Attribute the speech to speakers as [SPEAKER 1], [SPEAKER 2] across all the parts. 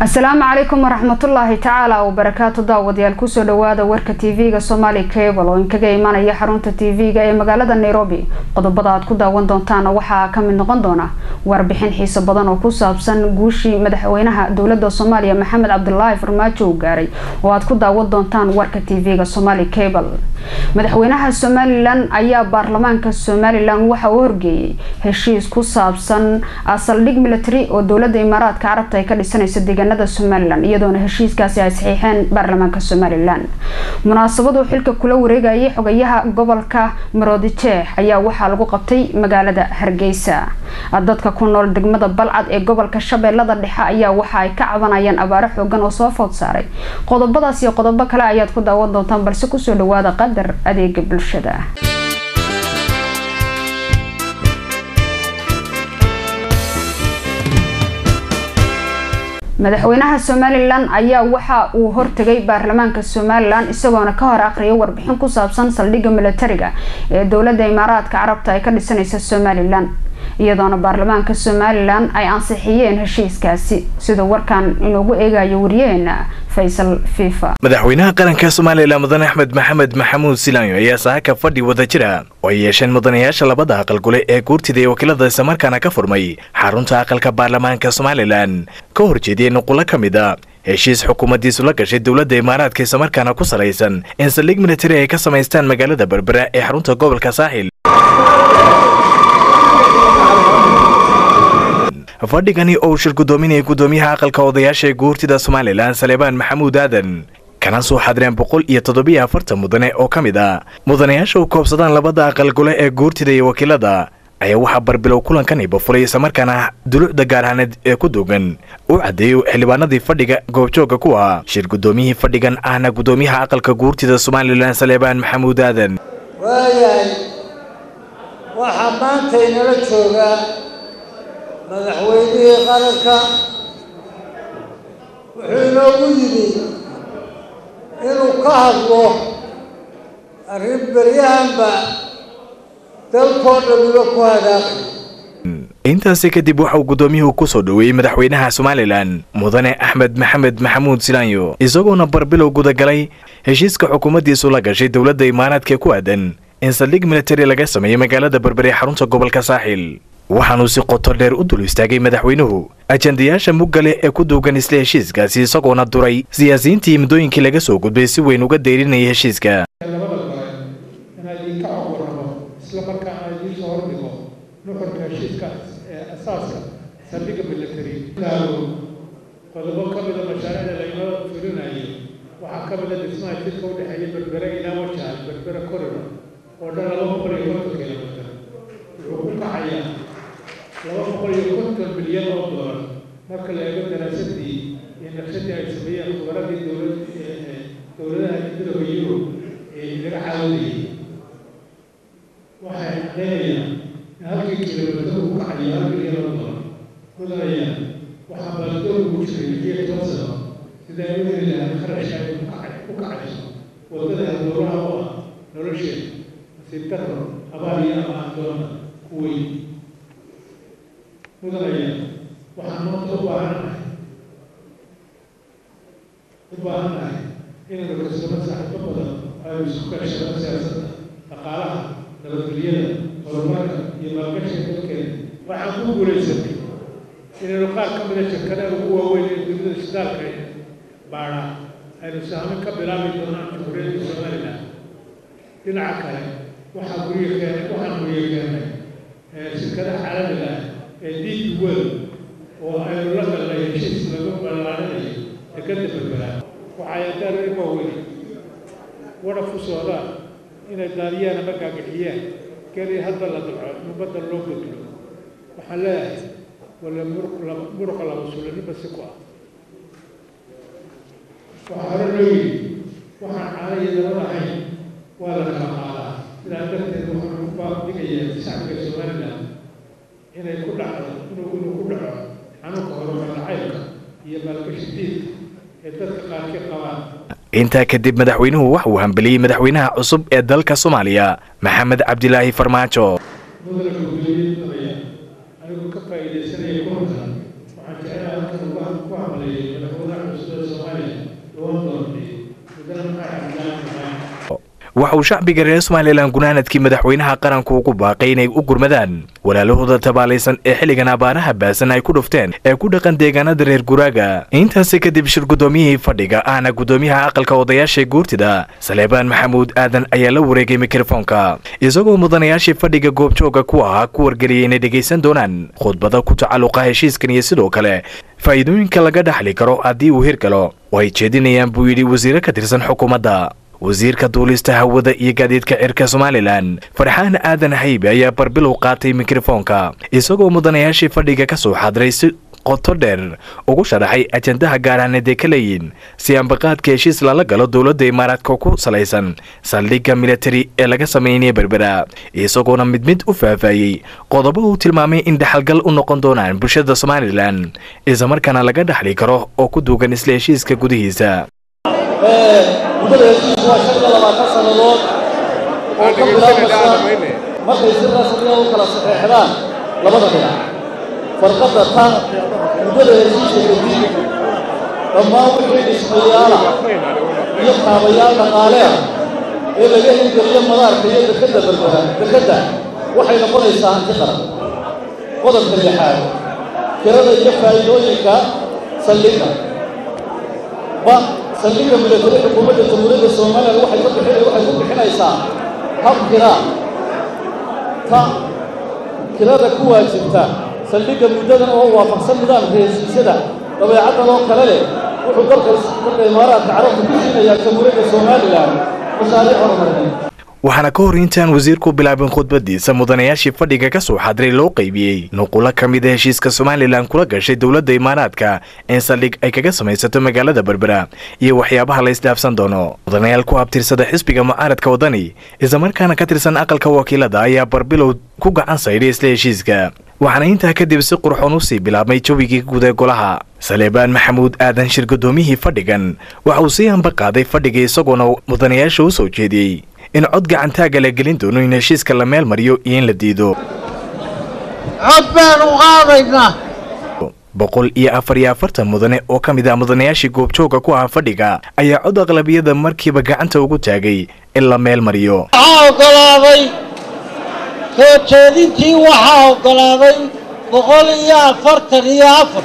[SPEAKER 1] asalaamu calaykum waraxmatullaahi tacaala wabarakaatu daawadayaal kusoo dhawaada warka tv-ga somali cable oo inkaga imanaya xarunta tv-ga ee magaalada nairobi qodobada aad ku daawan doontaan waxaa kamid noqon doona warbixin xiiso badan oo ku saabsan guushii madaxweynaha dowlada soomaaliya maxamed cabdulaahi farmaajo uu gaaray oo aad ku daawan doontaan warka tv-ga somali cable madaxweynaha somalilan ayaa baarlamaanka somalilan waxa uu horgeeyay heshiis ku saabsan saldhig military oo dowlada imaaraadka carabta ay ka dhisanayso deegaanada somalilan iyadoona heshiiskaasi ay saxiixeen baarlamaanka somalilan munaasabadu xilka kula wareegayay xogayaha gobolka maroodijeex ayaa waxaa lagu qabtay magaalada hargeysa dadka ku nool degmada balcad ee gobolka shabeellada dhexe ayaa waxa ay ka cabanayaan abaaro xoogan oo soo food saaray qodobadaas iyo qodobo kale ayaad ku daawan doontaan balse kusoo dhawaada qadar adeega bulshada madaxweynaha somalilan ayaa waxa uu hortegay baarlamaanka somalilan isagoona ka hor aqriyay warbixin ku saabsan saldhigga militariga ee dowlada imaaraadka carabta ay ka dhisanaysa somalilan iyadoona baarlamaanka somalilan ay ansixiyeen heshiiskaasi sida warkan inoogu eegayo wariyaheena faysal fifa
[SPEAKER 2] madaxweynaha qaranka somalilan mudan axmed maxamed maxamuud silaanyo ayaa saaka fadhi wada jira oo ay yeesheen mudanayaasha labada aqal gole ee guurtida ee wakiilada islamarkaana ka furmay xarunta aqalka baarlamaanka somalilan ka horjeediyey nuqulo ka mid a heshiis xukuumaddiisu la gashay dowladda imaaraadka islamarkaana ku salaysan in saldhig militari ay ka samaystaan magaalada berbera ee xarunta gobolka saaxil fadhigani oo uu shir guddoominayay guddoomiyaha aqalka odayaasha ee guurtida somalilan saleebaan maxamuud aadan kana soo xadireen boqol iyo toddobiyo afartan mudane oo ka mid a mudanayaasha u koobsadaan labada aqal gole ee guurtida iyo wakiilada ayaa waxaa barbilow kulankan ibafuray islamarkaana dulucda gaarhaaneed ee ku duugan u caddeeyey xildhibaanadii fadhiga goobjooga ku ahaa shir guddoomiyihii fadhigan ahna guddoomiyaha aqalka guurtida somalilan saleebaan maxamuud aadan
[SPEAKER 3] waayahay waxaa maanta inala joogaa madaxweynihii qaranka wuxuu inoogu yidhi inuu ka hadlo arrin beryahanba dalkoo dhamiba ku hadaaqay
[SPEAKER 2] intaasi kadib waxa uu guddoomiyuhu ku soo dhoweeyey madaxweynaha somalilan mudane axmed maxamed maxamuud silaanyo isagoona barbilow gudagalay heshiiska xukuumaddiisu la gashay dowladda imaaraadka ku aadan in saldhig militari laga sameeyey magaalada berbere ee xarunta gobolka saaxil waxaanuu si qoto dheer u dul istaagay madaxweynuhu ajandayaasha muggale ee ku duugan isla heshiiskaasi isagoona duray siyaasiyiintii muddooyinkii laga soo gudbay si weyn uga deyrinayay heshiiska
[SPEAKER 4] labada gole inaa idinka cog warramo isla markaana idiin soo hordhigo nuxurka heshiiska ee asaaska saldhigga military daalo qodobo ka mida mashaariicda laynoo fulinayo waxaa ka mida dhismaha jidka u dhexeeya berbere ilaa wajahan berbere corridor oo dhan laba boqol iyo konton kilomitir wuxuu ku kacayaa laba boqol iyo konton bilyan oo doolar marka la eego daraasadii iyo naqshadii ay sameeyeen khubaradii dowlad dowladaha midooda yurub ee laga caawinayay waxay caddeynayaan in halkii kilomitir uu kacayo hal bilyan oo doolar mudanayaan waxaa baaldoor ugu jiray lixiyo toban sano sidaa u heli lahaa kharashka ay ku kacayso waddada halbowlaha u ah nolosheeda nasiib darro abaar iyo ama adoona ku weyn mudanaya waxaan maanta u baahannahay u baahannahay inaynu kasbano saaxiibo badan aynu isku kaashano siyaasadda dhaqaalaha nabadgelyada horumarka iyo maalgashiga dalkeena waxaan ku guulaysanay inaynu qaar ka mida shirkadaha ugu waaweyn ee dunida shidaalka baadha aynu sahmin ka bilaabi doonaan jamhuuriyadda somalilan dhinaca kale waxaa guryo keenay waxaan guryo keenay shirkadaha caalamiga ah ee deep world oo aynu la galnay heshiis lagu ballaarinayo dekadda berbera waxay adaan waaweyn wadhaf u socdaan inay daadiyaan ama gaagixiyaan keliya hadda la dalco in badda loo bedlo waxaan leeyahay wala muruqa laba sulanima si ku ah waxaa hore loo yidhi waxaan caanaya dabad ahayn waa la kala qaadaa sidaa darteed waxaan ku baabdigayaa shacbiga somalilan inay ku dhacdo inuu inuu ku dhaco xanuunka horumar nacaybka iyo maalgashi diidka ee dadka qaarkii qabaan
[SPEAKER 2] intaa kadib madaxweynuhu waxa uu hambeliyey madaxweynaha cusub ee dalka soomaaliya maxamed cabdilaahi farmaajo
[SPEAKER 4] mudana gudoomiye mudaya anigu ka faa'iidaysanaya kulankan waxaan jecelahay halkan ku hamaleeyay madaxweynaha cusub ee soomaaliya loo doortay mudane maxamed cabdilaahi maxamed
[SPEAKER 2] waxa uu shacbiga reer somalilan gunaanadkii madaxweynaha qaranku ugu baaqay inay u gurmadaan walaalahooda tabaalaysan ee xilligan abaaraha baasan ay ku dhufteen ee ku dhaqan deegaanada reer guraaga intaasi kadib shir guddoomiyihii fadhiga ahna guddoomiyaha aqalka odayaasha guurtida saleebaan maxamuud aadan ayaa la wareegay mikrofoonka isagoo mudanayaashii fadhiga goobjooga ku ahaa ku wargeliyay inay dhegaysan doonaan khudbada ku tacalluqa heshiiskan iyo sidoo kale faa'iidooyinka laga dhaxli karo haddii uu hirgalo oo ay jeedinayaan buu yidhi wasiire ka tirsan xukuumadda wasiirka duulista hawada iyo gaadiidka cirka somalilan farxaan aadan haybe ayaa barbilow qaatay mikrofoonka isagoo mudanayaashii fadhiga ka soo xadray si qoto dheer ugu sharaxay ajandaha gaaraaneed ee ka leeyiin si ambaqaadka heshiis lala galo dowladda imaaraadka ku salaysan saldhigga militari ee laga sameynaya berbera isagoona mid mid u faahfaayey qodobo uu tilmaamay in dhaxalgal u noqon doonaan bulshada somalilan islamarkaana laga dhaxli karo oo ku duugan isla heshiiska gudihiisa
[SPEAKER 5] muddada heshiisku waa shan iyo labaatan sannadood oo ka bilaabmaysa markay si rasmiya u kala saxeexdaan labada dhinac farqadda tan muddada heshiiska kadib dhammaan wixii dhismayaala iyo kaabayaal dhaqaale ah ee laga hirgeliyo madaarka iyo dekadda berbera dekadda waxay noqonaysaa hanti qaran qodobka lixaad kirada iyo faa'iidooyinka saldhigga ba saldhigga milatari xukuumadda jamhuuriyadda somalilan waxay ku bixin waxay ku bixinaysaa hab kiraa ta kirada ku waajibta saldhigga muddadan oo waafaqsan nidaamka heshiisyada dabeecaddan oo kale leh wuxuu dalka dalka imaaraadka carabta ku siinayaa jamhuuriyadda somalilan mashaariic horumarineed
[SPEAKER 2] waxaana ka hor intaan wasiirku bilaabin khudbadiisa mudanayaashii fadhiga ka soo xadray loo qaybiyey nuqulo ka mid a heshiiska somalilan kula gashay dowladda imaaraadka in saldhig ay kaga samaysato magaalada berbera iyo waxyaabaha la isdhaafsan doono mudanayaal ku abtirsada xisbiga mucaaradka wadani islamarkaana ka tirsan aqalka wakiilada ayaa barbilow ku gacan saydhay isla heshiiska waxaana intaa kadib si qurxoon u sii bilaabmay jawigii guud ee golaha saleebaan maxamuud aadan shir guddoomiyihii fadhigan waxa uu sii hamba qaaday fadhiga isagoona mudanayaasha u soo jeediyey in cod gacantaaga la gelin doono in heshiiska la meel mariyo iyo in la diido
[SPEAKER 6] cod baan u qaadaynaa
[SPEAKER 2] boqol iyo afar iyo afartan mudane oo ka mid ah mudanayaashii goobjooga ku ahaa fadhiga ayaa cod aqlabiyada markiiba gacanta ugu taagay in la meel mariyo
[SPEAKER 6] waxaa oggolaaday soo jeedintii waxaa oggolaaday boqol iyo afartan iyo afar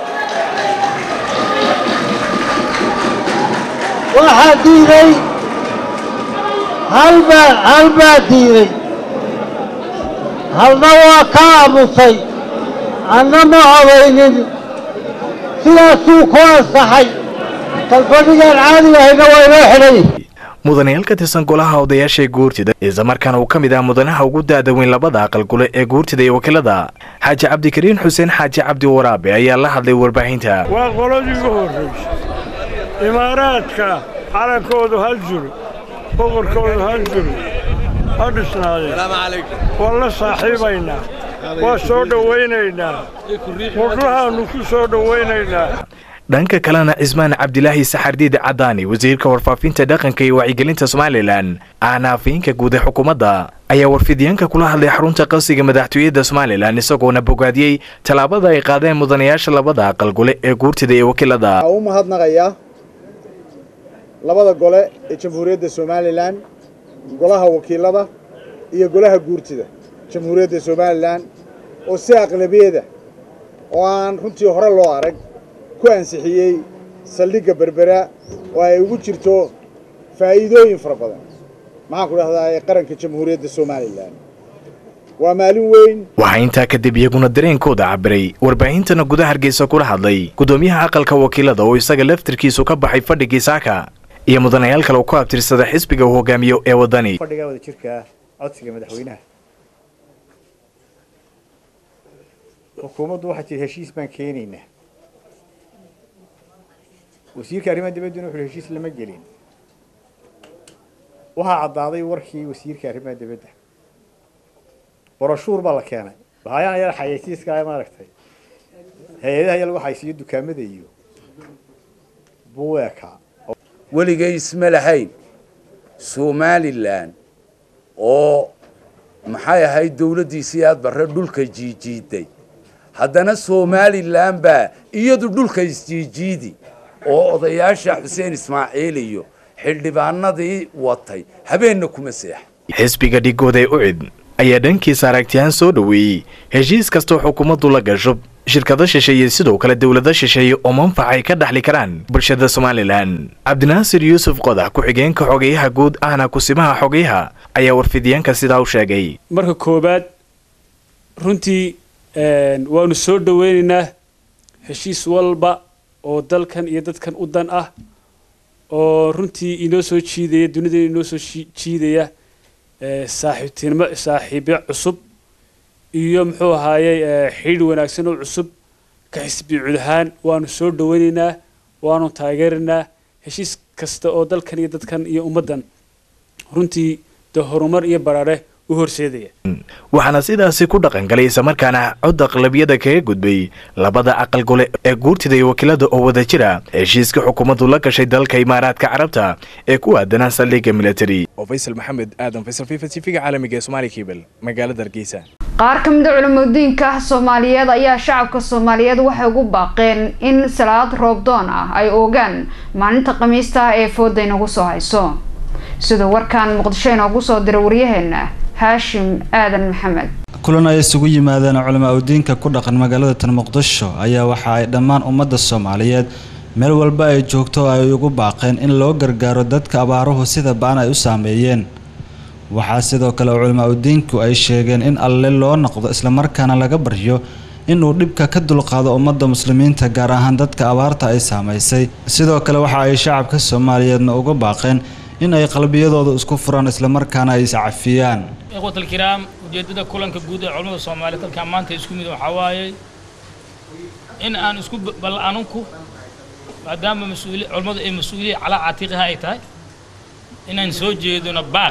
[SPEAKER 6] waxaa diiday halbaa hal baa diiday halna waa ka aamusay anna ma codaynin sidaasuu ku ansaxay kalfadhigaan caadi ahayna waa inoo xidhay
[SPEAKER 2] mudanayaal ka tirsan golaha odayaasha ee guurtida islamarkaana uu ka mid ah mudanaha ugu da-da weyn labada aqal gule ee guurtida iyo wakiilada xaaji cabdikariin xuseen xaaji cabdi waraabe ayaa la hadlay warbaahinta
[SPEAKER 7] waa qoladii ugu horraysay imaaraadka calankoodu hal jiro boqorkoodu hal jiro ha dhisnaadeen waan la saaxiibaynaa waa soo dhowaynaynaa mudhahaannu ku soo dhowaynaynaa
[SPEAKER 2] dhanka kalena cismaan cabdilaahi saxardiid cadaani wasiirka warfaafinta dhaqanka iyo wacyigelinta somalilan ahna afayeenka guud ee xukuumadda ayaa warfidyaanka kula hadlay xarunta qasiga madaxtooyada somalilan isagoona bogaadiyey tallaabada ay qaadeen mudanayaasha labada aqal gole ee guurtida iyo wakiilada
[SPEAKER 8] waxaa u mahadnaqayaa labada gole ee jamhuuriyadda somalilan golaha wakiilada iyo golaha guurtida jamhuuriyadda somalilan oo si aqlabiyada oo aan runtii hore loo arag ku ansixiyey saldhigga berbera oo ay ugu jirto faa'iidooyin fara badan maxaan ku dhahdaa ee qaranka jamhuuriyadda somalilan waa maalin weyn
[SPEAKER 2] waxaa intaa kadib iyaguna dareenkooda cabiray warbaahintana gudaha hargeysa kula hadlay guddoomiyaha aqalka wakiilada oo isaga laftirkiisu ka baxay fadhigii saaka iyo mudanayaal kale oo ku abtirsada xisbiga uu hogaamiyo ee waddani
[SPEAKER 9] fadhiga wada jirka codsiga madaxweynaha xukuumaddu waxaa jira heshiis baan keenaynaa wasiirka arrimaha dibadduna wuxuu heshiis lama gelin waxaa caddaaday warkii wasiirka arrimaha dibadda boroshuur baa la keenay bahayaan ayaa xayeysiiska maaragtay hay-adaha ayaa lagu xaysiiyo dukaamada iyo buweeka
[SPEAKER 10] weligay isma lahayn somalilan oo maxay ahayd dowladdiisii aad barre dhulka jiijiiday haddana somalilan baa iyadu dhulka isjiijiidi oo odayaasha xuseen ismaaciil iyo xildhibaanadii watay habeenna kuma seexa
[SPEAKER 2] xisbiga dhigooda ee ucid ayaa dhankiisa aragtiyahaan soo dhoweeyey heshiis kastoo xukuumaddu la gasho shirkado shisheeye sidoo kale dowlado shisheeye oo manfac ay ka dhaxli karaan bulshada somalilan cabdinaasir yuusuf qodax ku-xigeenka xogeyaha guud ahna kusimaha xogeyaha ayaa warfidyaanka sidaa u sheegay
[SPEAKER 11] marka koowaad runtii waanu soo dhoweynaynaa heshiis walba oo dalkan iyo dadkan u dan ah oo runtii inoo soo jiidaya dunida inoo soo jiidaya saaxiibtinimo saaxiibyo cusub iyo muxuu ahaayey xidhiidh wanaagsan oo cusub ka xisbi cud ahaan waanu soo dhoweynaynaa waanu taageeraynaa heshiis kasta oo dalkan iyo dadkan iyo ummaddan runtii dee horumar iyo baraare u horseedaya
[SPEAKER 2] waxaana sidaasi ku dhaqangalay islamarkaana cod aqlabiyada kaga gudbay labada aqal gole ee guurtida iyo wakiilada oo wada jira heshiiska xukuumaddu la gashay dalka imaaraadka carabta ee ku aadanaa saldhigga military
[SPEAKER 12] oo faysal maxamed aadan faysal fifa tv-ga caalamiga ee somaali kebel magaalada hargeysa
[SPEAKER 1] qaar ka mid a culimadiinka soomaaliyeed ayaa shacabka soomaaliyeed waxay ugu baaqeen in salaad roobdoon ah ay oogaan maalinta khamiista ee fooda inagu soo hayso sida warkan muqdisho inoogu soo diray waryaheena haashim aadan maxamed
[SPEAKER 13] kulan ay isugu yimaadeen culamaa udiinka ku dhaqan magaalada tan muqdisho ayaa waxa ay dhammaan ummadda soomaaliyeed meel walba ay joogto oo ay ugu baaqeen in loo gargaaro dadka abaaruhu sida ba-an ay u saameeyeen waxaa sidoo kale culamaa udiinku ay sheegeen in alle loo noqdo islamarkaana laga baryo inuu dhibka ka dulqaado ummadda muslimiinta gaar ahaan dadka abaarta ay saamaysay sidoo kale waxa ay shacabka soomaaliyeedna uga baaqeen in ay qalbiyadooda isku furaan islamarkaana ay iscafiyaan
[SPEAKER 14] ikhwatalkiraam ujeeddada kulanka guud ee culimmada soomaaliyeed dalkan maanta isku mid waxaa waaye in aan isku bal anunku maadaama mas-uuli culimmadu ay mas-uuliya calaa catiiqiha ay tahay inaan soo jeedino baaq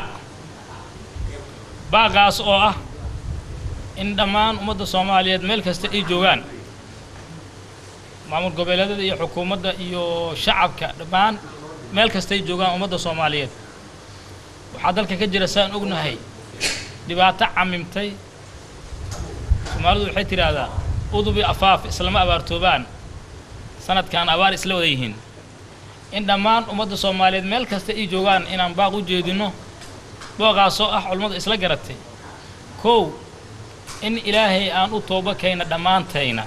[SPEAKER 14] baaqaas oo ah in dhammaan ummadda soomaaliyeed meel kasta ay joogaan maamul goboleedyada iyo xukuumadda iyo shacabka dhammaan meel kastay joogaan ummadda soomaaliyeed waxaa dalka ka jira saan ognahay dhibaato camimtay soomaalidu waxay tidhaahdaa udubi afaaf islama abaartoobaan sanadkan abaar isla wada yihiin in dhammaan ummadda soomaaliyeed meel kasta ay joogaan inaan baaq u jeedinno booqaasoo ah culummadu isla garatay kow in ilaahay aan u tooba kayna dhammaantayna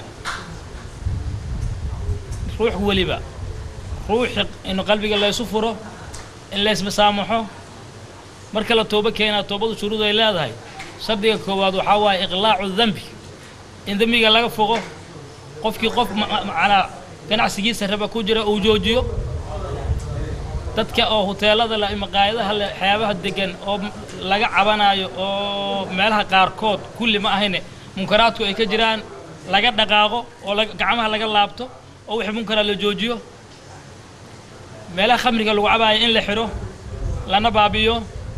[SPEAKER 14] ruux weliba ruuxi in qalbiga laysu furo in laysmasaamaxo marka la toobo keenaa toobadu shuruud ay leedahay shardiga koowaad waxaa waaye iqlaacu dembi in dembiga laga foqo qofkii qof macnaa ganacsigiisa raba ku jira uu joojiyo dadka oo huteelada leh maqaayadaha leh waxyaabaha degan oo laga cabanayo oo meelaha qaarkood kulli ma ahayne munkaraadku ay ka jiraan laga dhaqaaqo oo gacmaha laga laabto oo wixii munkaraa la joojiyo meelaha khamriga lagu cabaayo in la xidho lana baabiyo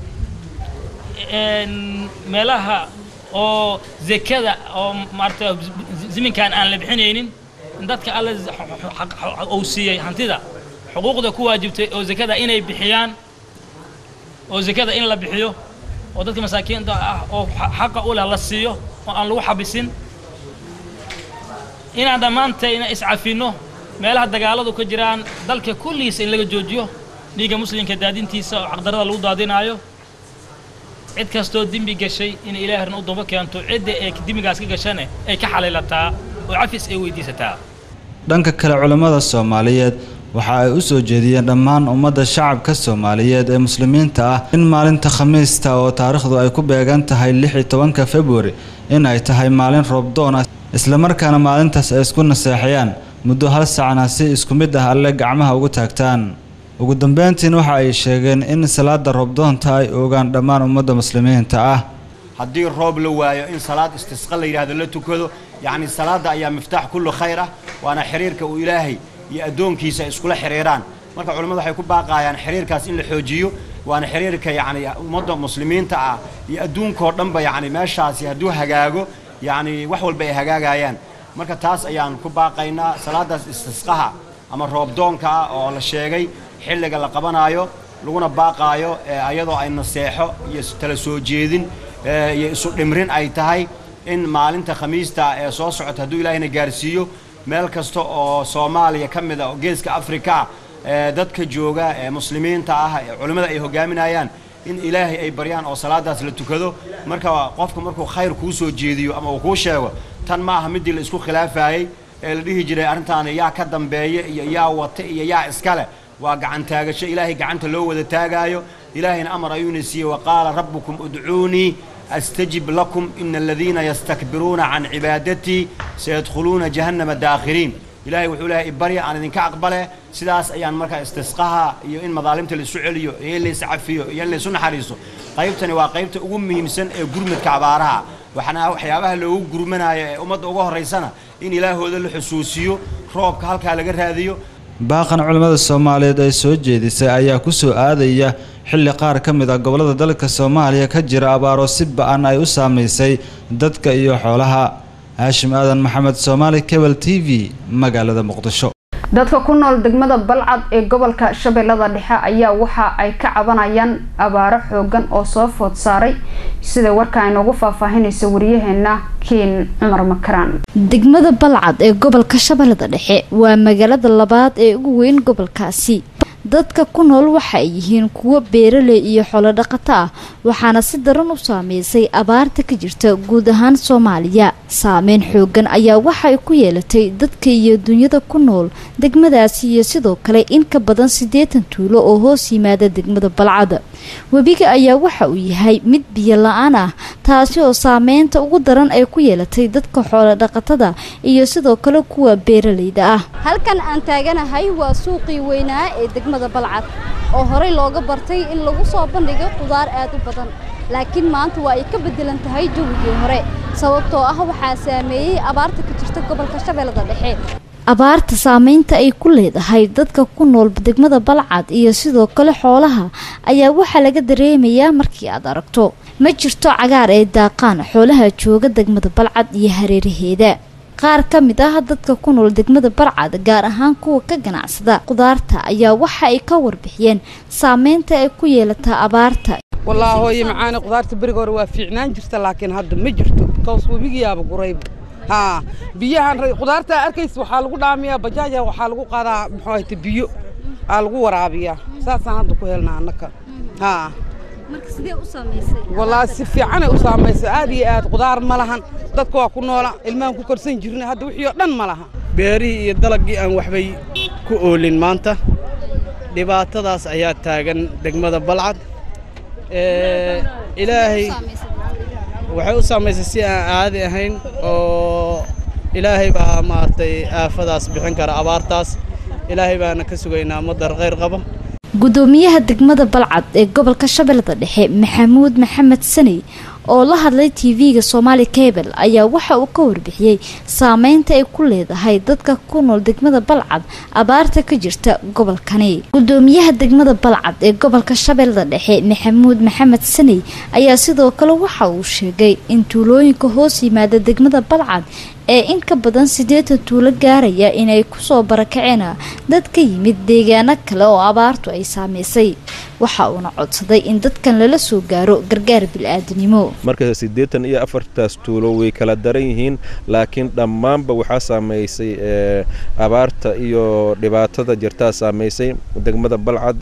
[SPEAKER 14] meelaha oo zekada oo maarata ziminkan aan la bixinaynin in dadka alle uu siiyey hantida xuquuqda ku waajibtay oo zekada inay bixiyaan oo zekada in la bixiyo oo dadka masaakiinta ah oo xaqa u leh la siiyo oo aan lagu xabisin inaan dhammaantayna iscafinno meelaha dagaaladu ka jiraan dalka kulligiisa in laga joojiyo dhiigga muslimka daadintiisa oo xaqdarada lagu daadinaayo cid kastoo dembi gashay in ilaahirna u daba keento cidda ee dembigaas ka gashane ay ka xaliilataa oo cafis ay weydiisataa
[SPEAKER 13] dhanka kale culammada soomaaliyeed waxa ay u soo jeediyeen dhammaan ummadda shacabka soomaaliyeed ee muslimiinta ah in maalinta khamiista oo taariikhdu ay ku beegan tahay lix iyo tobanka februari in ay tahay maalin roobdoon ah islamarkaana maalintaas ay isku naseexayaan muddo hal sacna si isku mid ah alle gacmaha ugu taagtaan ugu dambeyntiin waxa ay sheegeen in salaada roobdoonta ay oogaan dhammaan ummadda muslimiinta ah
[SPEAKER 15] haddii roob la waayo in salaad istisqa la yidhahdo la tukado yacni salaadda ayaa miftaax kullu khayr ah waana xiriirka uu ilaahay iyo addoonkiisa iskula xiriiraan marka culimmadu waxay ku baaqayaan xiriirkaas in la xoojiyo waana xiriirka yacni ummadda muslimiinta ah iyo adduunkao dhanba yacni meeshaasi hadduu hagaago yacni wax walba ay hagaagayaan marka taas ayaan ku baaqaynaa salaadaas istisqaha ama roobdoonka ah oo la sheegay xilliga la qabanaayo laguna baaqaayo ayadoo ay naseexo iyo tala soo jeedin iyo isu dhimrin ay tahay in maalinta khamiista ee soo socota hadduu ilaahayna gaarsiiyo meel kasta oo soomaaliya ka mid a oo geeska afrika ee dadka jooga ee muslimiinta ah ee culimmada ay hogaaminayaan in ilaahay ay baryaan oo salaadaas la tukado marka qofka markuu khayr kuu soo jeediyo ama uu kuu sheego tan ma aha midii la isku khilaafayey ee la dhihi jiray arrintaani yaa ka dambeeya iyo yaa wata iyo yaa iskale waa gacan taagasho ilaahay gacanta loo wada taagaayo ilaahayna amar ayuuna siiyey waqaala rabbukum udcuunii astajib lakum ina aladiina yastakbiruuna can cibaadatii sayadkhuluuna jahannama daakhiriin ilaahay wuxuu leeyahay ibarya aan idinka aqbale sidaas ayaan markaa istisqaha iyo in madaalimta la isu celiyo iyo in la iscafiyo iyo in la isu naxariiso qaybtani waa qaybta ugu muhiimsan ee gurmadka abaaraha waxaana waxyaabaha loogu gurmanayo ee ummadda uga horraysana in ilaahooda la xusuusiyo roobka halkaa laga raadiyo
[SPEAKER 13] baaqan culimmada soomaaliyeed ay soo jeedisay ayaa ku soo aadaya xilli qaar ka mid ah gobollada dalka soomaaliya ka jira abaaro si ba-an ay u saamaysay dadka iyo xoolaha haashim aadan maxamed soomaali kebel t v magaalada muqdisho
[SPEAKER 1] dadka ku nool degmada balcad ee gobolka shabeellada dhexe ayaa waxa ay ka cabanayaan abaaro xoogan oo soo food saaray sida warka ay noogu faahfaahinaysa wariyaheena kiin cumar makaraan
[SPEAKER 16] degmada balcad ee gobolka shabeellada dhexe waa magaalada labaad ee ugu weyn gobolkaasi dadka ku nool waxa ay yihiin kuwo beeraley iyo xoolo dhaqato ah waxaana si daran u saameysay abaarta ka jirta guud ahaan soomaaliya saameyn xoogan ayaa waxa ay ku yeelatay dadka iyo dunyada ku nool degmadaasi iyo sidoo kale in ka badan siddeetan tuulo oo hoos yimaada degmada balcad webiga ayaa waxa uu yahay mid biyo la-aan ah taasi oo saameynta ugu daran ay ku yeelatay dadka xoolo dhaqatada iyo sidoo kale kuwa beeraleyda ah
[SPEAKER 17] halkan aan taaganahay waa suuqii weynaa ee degmada balcad oo horey looga bartay in lagu soo bandhigo qudaar aad u badan laakiin maanta waa ay ka beddelan tahay jawigii hore sababtoo ah waxaa saameeyey abaarta ka jirta gobolka shabeellada dhexe
[SPEAKER 16] abaarta saameynta ay ku leedahay dadka ku nool degmada balcad iyo sidoo kale xoolaha ayaa waxaa laga dareemayaa markii aad aragto ma jirto cagaar ee daaqaan xoolaha jooga degmada balcad iyo hareeraheeda qaar ka mid ah dadka ku nool degmada balcad gaar ahaan kuwa ka ganacsada qudaarta ayaa waxa ay ka warbixiyeen saameynta ay ku yeelataa abaarta
[SPEAKER 18] wallaahi hooye macaani qudaarta beriga hore waa fiicnaan jirta laakiin hadda ma jirto kaws webigiyaaba gurayba haa biyahan qudaarta arkaysa waxaa lagu dhaamiyaa bajaaja waxaa lagu qaadaa muxuu ahayte biyo aa lagu waraabiyaa saasaan hadda ku helnaa annaka haa wallaahi si fiicanay u saamaysay aad iyo aad qudaar ma lahan dadka waa ku noola ilmahan ku korsan jirna hadda wixii oo dhan ma laha
[SPEAKER 19] beerihii iyo dalaggii aan waxbay ku oolin maanta dhibaatadaas ayaa taagan degmada balcad ilaahay waxay u saamaysay si aan caadi ahayn oo ilaahay baa maaragtay aafadaas bixin kara abaartaas ilaahay baana ka sugaynaa madar khayr qaba
[SPEAKER 16] gudoomiyaha degmada balcad ee gobolka shabeellada dhexe maxamuud maxamed saney oo la hadlay tv-ga soomaali cable ayaa waxa uu ka warbixiyey saameynta ay ku leedahay dadka ku nool degmada balcad abaarta ka jirta gobolkani gudoomiyaha degmada balcad ee gobolka shabeellada dhexe maxamuud maxamed saney ayaa sidoo kale waxa uu sheegay in tuulooyinka hoos yimaada degmada balcad ee in ka badan siddeetan tuulo gaaraya inay kusoo barakaceen dad ka yimid deegaano kale oo abaartu ay saameysay waxa uuna codsaday in dadkan lala soo gaaro gargaar bil-aadanimo
[SPEAKER 20] marka siddeetan iyo afartaas tuulo way kala daran yihiin laakiin dhammaanba waxaa saameysay abaarta iyo dhibaatada jirtaa saameysay degmada balcad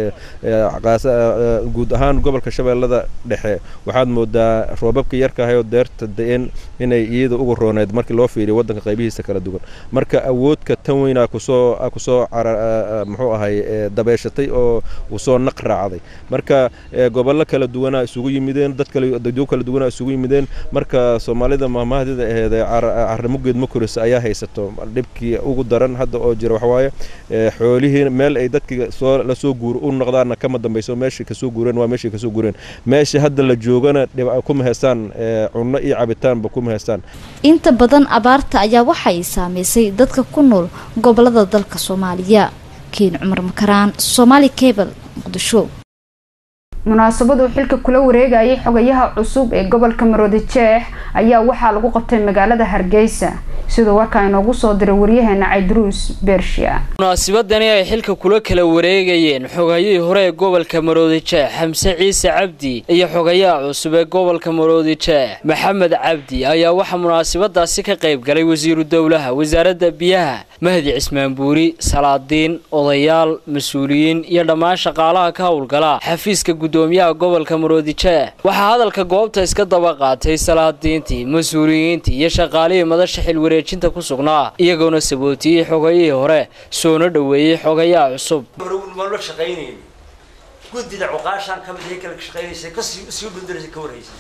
[SPEAKER 20] guud ahaan gobolka shabeellada dhexe waxaad moodaa roobabka yarkaahayoo deerta da-een inay iyada ugu rooneed markii loo fiiriyo waddanka qaybihiisa kala duwan marka awoodka tan weynaa kusoo kusoo muxuu ahay dabeeshatay oo usoo naq raacday marka gobollo kala duwanaa isugu yimideen dad kale dadyo kala duwanaa isugu yimideen marka soomaalida mahmahdida aheedee carramugeed ma korisa ayaa haysato dhibkii ugu daran hadda oo jira waxawaaye xoolihii meel ay dadkii soo lasoo guur u noqdaanna kama dambayso meeshii kasoo guureen waa meeshii kasoo guureen meesha hadda la joogana kuma haystaan cunno iyo cabitaanba kuma haystaan
[SPEAKER 16] inta badan abaarta ayaa waxay saameysay dadka ku nool gobolada dalka soomaaliya keen cumar makaraan somaali cable muqdisho
[SPEAKER 1] munaasabadu xilka kula wareegayay xogayaha cusub ee gobolka maroodi jeex ayaa waxaa lagu qabtay magaalada hargeysa siduu warkaa inoogu soo diray waryaheena cayduruus bershiya
[SPEAKER 21] munaasabadani ay xilka kula kala wareegayeen xogayihii hore ee gobolka maroodi jeex xamse ciise cabdi iyo xogayaha cusub ee gobolka maroodi jeex maxamed cabdi ayaa waxaa munaasabadaasi ka qayb galay wasiiru dowlaha wasaaradda biyaha mahdi cismaan buuri salaadiin odayaal mas-uuliyiin iyo dhammaan shaqaalaha ka howlgala xafiiska gudoomiyaha gobolka maroodi jeex waxaa hadalka goobta iska daba qaatay salaadiintii mas-uuliyiintii iyo shaqaalihii madasha xilwareejinta ku sugnaa iyagoona sabootiyey xogayihii hore soona dhoweeyey xogayaha cusub
[SPEAKER 22] la shaqaynayni guddida cuqaashaan ka mid kala shaqaynaysa kasii sii dhundaraysa ka warhaysay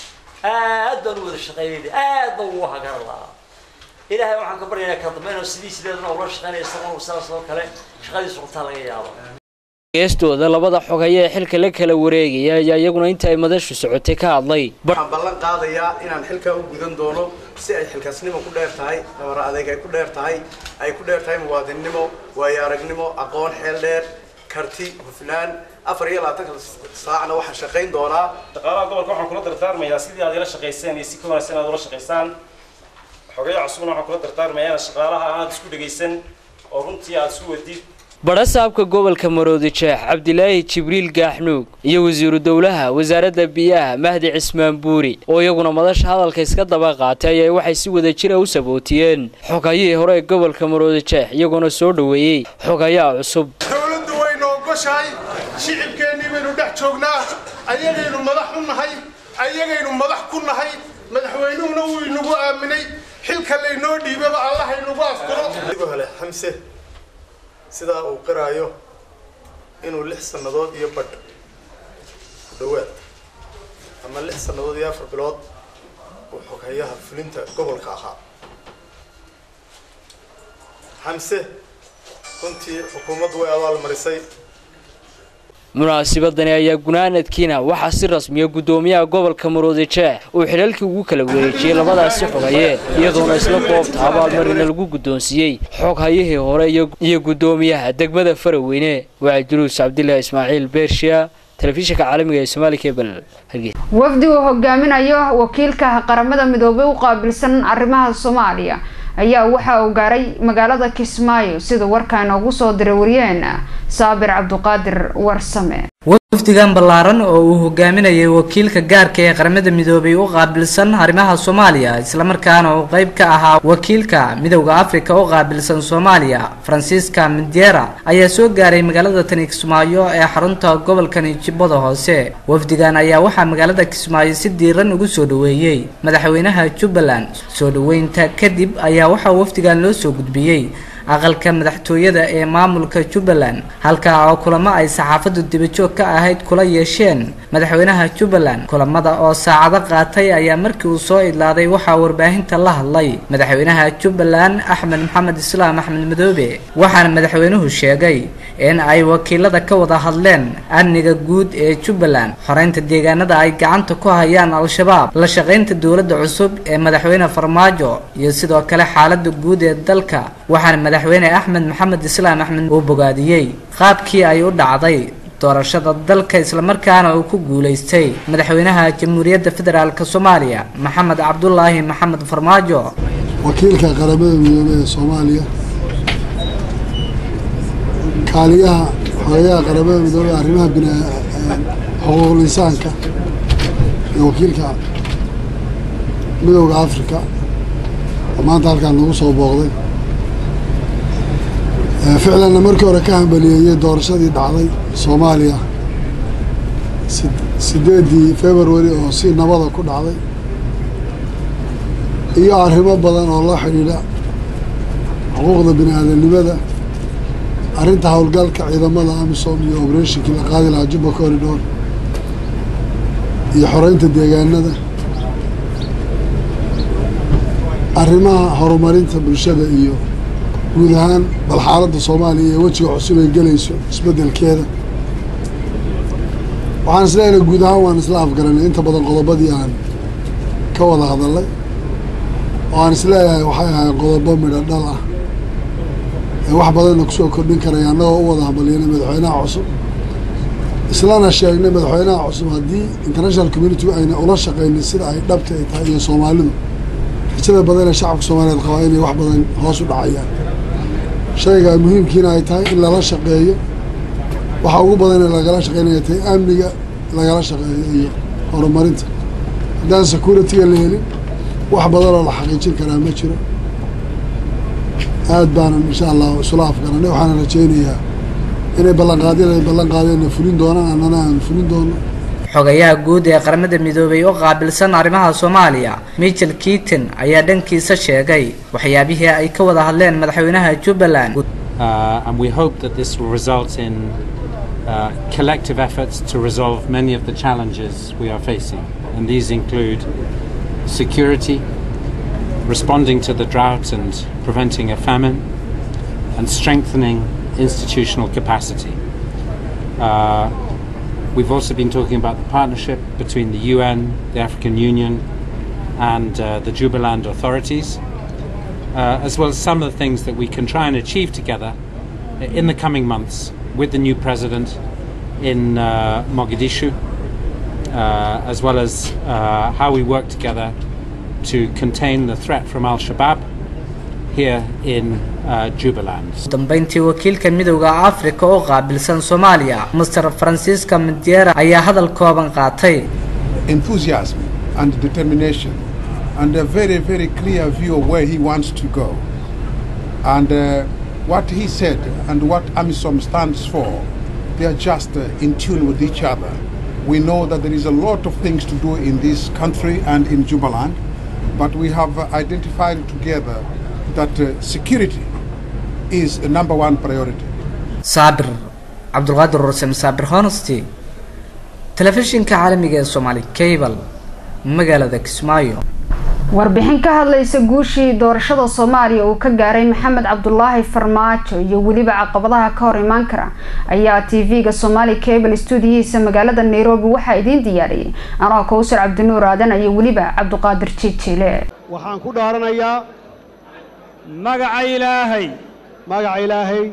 [SPEAKER 22] aad baan u wada shaqaynayna aad baan ugu hagaran lahaa ilaahay waxaan ka baryaynaa kala dambeyn sidii sideedana ula shaqaynaya isagoo saas oo kale shaqadiisu qabtaa laga yaabo
[SPEAKER 21] geestooda labada xogaye ee xilka la kala wareegaya ayaa iyaguna inta ay madashu socotay ka hadlay
[SPEAKER 23] waxaan ballan qaadayaa inaan xilkaa u gudan doono si ay xilkaasnimo ku dheer tahay hore adeeg ay ku dheer tahay ay ku dheer tahay muwaadinnimo waayo aragnimo aqoon xeel dheer karti hufnaan afar iyo labaatanka saacna waxaan shaqayn doonaa
[SPEAKER 24] shaqaalaha gobolka waxaan kula dardaarmayaa sidii aad ila shaqayseen iyo si ka wanaagsan aad ula shaqaysaan xogayaha cusubna waxaan kula dardaarmayaa shaqaalaha aad isku dhegaysan oo runtii aad isu wadid
[SPEAKER 21] badhasaabka gobolka maroodi jeex cabdilaahi jibriil gaaxnuug iyo wasiiru dowlaha wasaaradda biyaha mahdi cismaan buuri oo iyaguna madasha hadalka iska daba qaatay ayaa waxay si wada jira u sabootiyeen xogayihii hore ee gobolka maroodi jeex iyagoona soo dhoweeyey xogayaha cusub
[SPEAKER 23] dowladdu waynu ogoshahay shicibkeennii baynu dhex joognaa ayagaynu madax u nahay ayagaynu madax ku nahay madaxweynuhuna wuu inagu aaminay xilka laynoo dhiibaba allahaynagu asturo hele xamse sidaa uu qiraayo inuu lix sannadood iyo badh ku dhowaad ama lix sannadood iyo afar bilood uu xoghayaha fulinta gobolka ahaa xamse runtii xukuumaddu way abaalmarisay
[SPEAKER 21] munaasabadani ayaa gunaanadkiina waxaa si rasmiya gudoomiyaha gobolka maroodi jeex uu xilalkii ugu kala wareejiyey labadaasi xoghaye iyadoona isla goobta abaalmarina lagu guddoonsiiyey xoghayihii hore iyo gudoomiyaha degmada faraweyne waa juruus cabdilaahi ismaaciil beershiya telefishinka caalamiga ee somaali cable hargeysa
[SPEAKER 1] wafdi uu hogaaminayo wakiilka qaramada midoobay u qaabilsan arrimaha soomaaliya ayaa waxa uu gaaray magaalada kismaayo sida warkaa inoogu soo diray waryaheena saabir cabduqaadir warsame
[SPEAKER 25] wafdigan ballaaran oo uu hogaaminayay wakiilka gaarka ee qaramada midoobay u qaabilsan arrimaha soomaaliya islamarkaana uu qeyb ka ahaa wakiilka midowda afrika u qaabilsan soomaaliya francisca mindera ayaa soo gaaray magaalada tani kismaayo ee xarunta gobolkani jubbada hoose wafdigan ayaa waxaa magaalada kismaayo si diiran ugu soo dhoweeyey madaxweynaha jubbaland soo dhoweynta kadib ayaa waxaa wafdigan loo soo gudbiyey aqalka madaxtooyada ee maamulka jubbaland halkaa oo kulamo ay saxaafaddu dibajoog ka ahayd kula yeesheen madaxweynaha jubbaland kulamada oo saacado qaatay ayaa markii uu soo idlaaday waxaa warbaahinta la hadlay madaxweynaha jubbaland axmed maxamed islaam axmed madoobe waxaana madaxweynuhu sheegay in ay wakiilada ka wada hadleen amniga guud ee jubbaland xoreynta deegaanada ay gacanta ku hayaan al-shabaab la shaqaynta dowladda cusub ee madaxweyne farmaajo iyo sidoo kale xaalada guud ee dalka waxaana madaxweyne axmed maxamed islaam axmed uu bogaadiyey qaabkii ay u dhacday doorashada dalka islamarkaana uu ku guulaystay madaxweynaha jamhuuriyadda federaalk soomaaliya maxamed cabdulaahi maxamed farmaajo
[SPEAKER 26] wakiilka qaramada midoobey ee soomaaliya kaaliyaha xogeyaha qaramada midoobey arrimaha xuquuqul insaanka iyo wakiilka midowda africa oo maanta halkaan nagu soo booqday ficlanna markii hore ka hambaliyeeyey doorashadii dhacday soomaaliya sideedii february oo si nabada ku dhacday iyo arrimo badan oo la xidhiidha xuquuqda bini aadanimada arrinta howlgalka ciidamada amisom iyo oberatinkii la qaadi lahaa jubba corridor iyo xoreynta deegaanada arrimaha horumarinta bulshada iyo guud ahaan bal xaaladda soomaaliya iyo wejiga cusub ay gelayso isbeddelkeeda waxaan is leenahay guud ahaan waan isla afgaranay inta badan qodobadii aan ka wada hadalay oo aan is leeyahay waxay ahayd qodobo midho dhal ah ee wax badanna kusoo kordhin karaya annagoo u wada hambalyanay madaxweynaha cusub islana sheegnay madaxweynaha cusub haddii international community ayna ula shaqaynin sida ay dhabta ay tahay iyo soomaalidu rajada badan ee shacabka soomaaliyeed qabaa inay wax badan hoos u dhacayaan shayga muhiimkiina ay tahay in lala shaqeeyo waxa ugu badan ee lagala shaqeynaya tahay amniga lagala shaqeeyo iyo horumarinta haddaan security-ga la helin wax badan oo la xaqiijin karaa ma jiro aad baanan insha allah isula afgaranay waxaana rajaynayaa inay ballanqaadeen ay ballan qaadeenna fulin doonaan annana aan fulin doono
[SPEAKER 25] xogayaha guud ee qaramada midoobay oo qaabilsan arrimaha soomaaliya michel keaton ayaa dhankiisa sheegay waxyaabihii ay ka wada hadleen madaxweynaha jubbaland
[SPEAKER 3] Uh, and we hope that this will result in uh, collective efforts to resolve many of the challenges we are facing. And these include security, responding to the drought and preventing a famine, and strengthening institutional capacity. Uh, we've also been talking about the partnership between the UN, the African Union, and uh, the Jubaland authorities, uh, as well as some of the things that we can try and achieve together in the coming months with the new president in uh, Mogadishu, uh, as well as uh, how we work together to contain the threat from Al Shabaab here in uh, Jubaland.
[SPEAKER 25] dambeyntii wakiilka midowda afrika oo qaabilsan soomaaliya master francisca madiera ayaa hadal kooban qaatay
[SPEAKER 4] enthusiasm and determination and a very, very clear view of where he wants to go. And uh, what he said and what AMISOM stands for, they are just uh, in tune with each other. We know that there is a lot of things to do in this country and in Jubaland, but we have uh, identified together that uh, security is the number one priority.
[SPEAKER 25] saabir cabdulqaadir rusem saabir honesty telefishinka caalamiga ee soomaali cable magaalada kismaayo
[SPEAKER 1] warbixin ka hadlaysa guushii doorashada soomaaliya uu ka gaaray maxamed cabdulaahi farmaajo iyo weliba caqabadaha ka hor imaan kara ayaa tv-ga somaali cable stuudiyihiisa magaalada nairobi waxaa idiin diyaariyey anoo kowsar cabdinuur aadan iyo weliba cabdiqaadir jiijiile
[SPEAKER 5] waxaan ku dhaaranayaa magaca ilaahay magaca ilaahay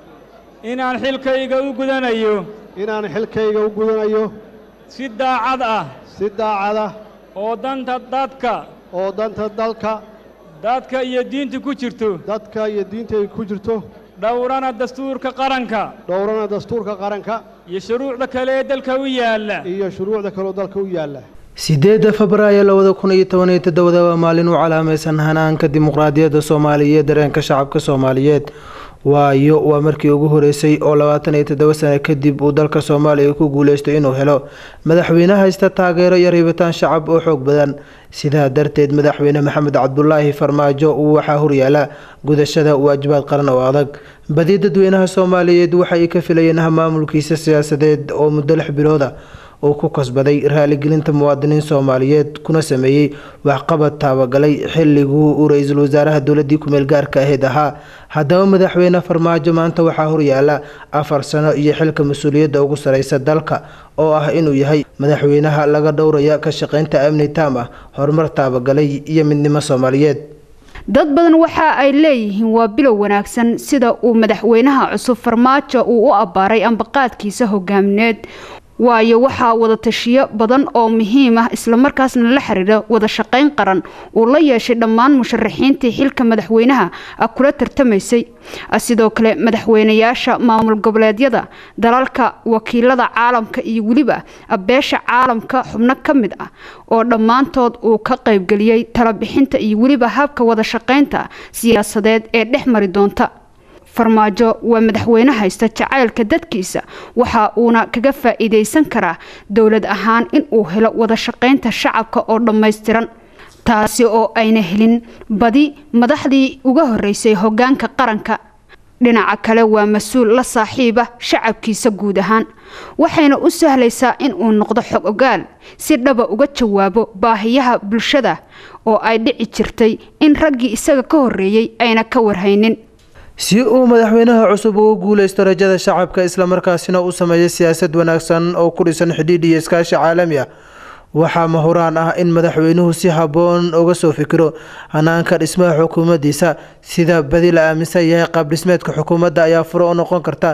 [SPEAKER 5] inaan xilkayga u gudanayo inaan xilkayga u gudanayo si daacad ah si daacad ah oo danta dadka oo danta dalka dadka iyo diinta ku jirto dadka iyo diinta ay ku jirto dhowrana dastuurka qaranka dhowrana dastuurka qaranka iyo shuruucda kale ee dalka u yaalla iyo shuruucda kale oo dalka u yaalla
[SPEAKER 6] sideedda febraayo labada kun iyo toban iyo toddobada waa maalin u calaamaysan hanaanka dimuqraadiyadda soomaaliya iyo dareenka shacabka soomaaliyeed waayo waa markii ugu horeysay oo labaatan iyo toddoba sano kadib uu dalka soomaaliya ku guuleysto inuu helo madaxweyne haysta taageero iyo ribitaan shacab oo xoog badan sidaa darteed madaxweyne maxamed cabdulaahi farmaajo uu waxaa horyaala gudashada waajibaad qaran oo adag badi dadweynaha soomaaliyeed waxay ka filayeen maamulkiisa siyaasadeed oo muddo lix bilooda uu ku kasbaday raaligelinta muwaadiniin soomaaliyeed kuna sameeyey waxqabad taabagalay xilliguu uu ra-iisul wasaaraha dowladii kumeel gaarka ahayd ahaa haddaba madaxweyne farmaajo maanta waxaa horyaala afar sano iyo xilka mas-uuliyadda ugu sareysa dalka oo ah inuu yahay madaxweynaha laga dhowraya ka shaqeynta amni taam ah horumar taabagalay iyo midnimo soomaaliyeed
[SPEAKER 1] dad badan waxa ay leeyihiin waa bilow wanaagsan sida uu madaxweynaha cusub farmaajo uu u abbaaray ambaqaadkiisa hogaamineed waayo waxaa wada tashiyo badan oo muhiim ah islamarkaasna la xiriira wada shaqayn qaran uu la yeeshay dhammaan musharaxiintii xilka madaxweynaha kula tartamaysay sidoo kale madaxweynayaasha maamul goboleedyada dalalka wakiilada caalamka iyo weliba beesha caalamka xubno ka mid ah oo dhammaantood uu ka qaybgeliyey talabixinta iyo weliba habka wada shaqaynta siyaasadeed ee dhex mari doonta farmaajo waa madaxweyne haysta jacaylka dadkiisa waxa uuna kaga faa-iideysan karaa dowlad ahaan in uu helo wada shaqaynta shacabka oo dhammaystiran taasi oo ayna helin badi madaxdii uga horeysay hogaanka qaranka dhinaca kale waa mas-uul la saaxiiba shacabkiisa guud ahaan waxayna u sahlaysaa in uu noqdo xog ogaal si dhaba uga jawaabo baahiyaha bulshada oo ay dhici jirtay in raggii isaga ka horeeyey ayna ka warhaynin
[SPEAKER 6] si uu madaxweynaha cusub ugu guuleysto rajada shacabka islamarkaasina u sameeyo siyaasad wanaagsan oo ku dhisan xidhiidh iyo iskaashi caalami ah waxaa mahuraan ah in madaxweynuhu si habboon uga soo fikiro hanaanka dhismaha xukuumaddiisa sida badi la aaminsan yahay qaab dhismeedka xukuumadda ayaa furo u noqon karta